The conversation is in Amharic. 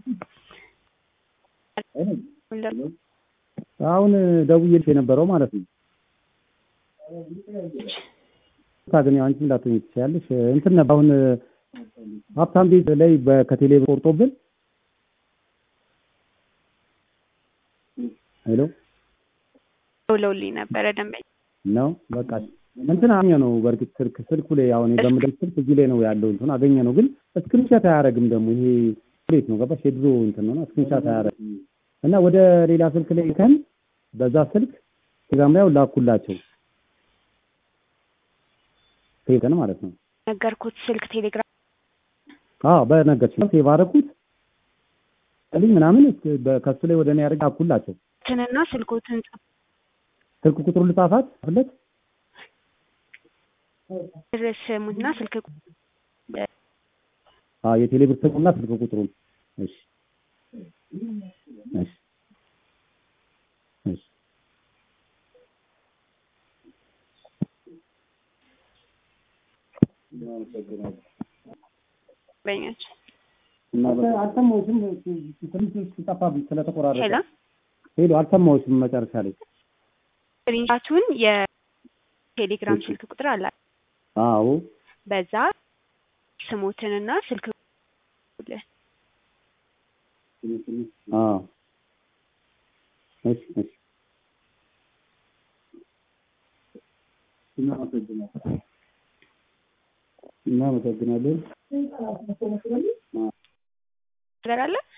አሁን ደውዬልሽ የነበረው ማለት ነው። ግን ያው አንቺ እንዳትሆኚ ትችያለሽ። እንትን ነበር አሁን ሀብታም ቤት ላይ ከቴሌ ቆርጦብን ሄሎ ደውለውልኝ ነበረ ደንበኛ ነው በቃ እንትን አገኘ ነው። በእርግጥ ስልክ ስልኩ ላይ አሁን የገምደም ስልክ እዚህ ላይ ነው ያለው እንትን አገኘ ነው። ግን ስክሪንሻት አያደርግም ደግሞ ይሄ ፕሌት ነው ገባሽ? የድሮ እንትን ነው ስክሪንሻት አያደርግም እና ወደ ሌላ ስልክ ላይ ከን በዛ ስልክ ቴሌግራም ላይ ላኩላቸው ቴሌግራም ማለት ነው። ነገርኩት ስልክ ቴሌግራም አዎ በነገርሽ ሴቭ አደረኩት ልኝ ምናምን ከሱ ላይ ወደ እኔ ያደርግ ላኩላቸው ትንና ስልኮትን ጽፍ ስልክ ቁጥሩ ልጻፋት ፍለት ስሙትና ስልክ አዎ የቴሌ ብር ስልኩና ስልክ ቁጥሩን እሺ እሺ እሺ በኛች አልሰማሁሽም። ትንሽ ጠፋብኝ ስለተቆራረጠ። ሄሎ ሄሎ አልሰማሁሽም መጨረሻ ላይ። ስክሪንሻቱን የቴሌግራም ስልክ ቁጥር አለ። አዎ በዛ ስሞትንና ስልክ ቁጥር አዎ እሺ እሺ እናመሰግናለን። ነገር አለ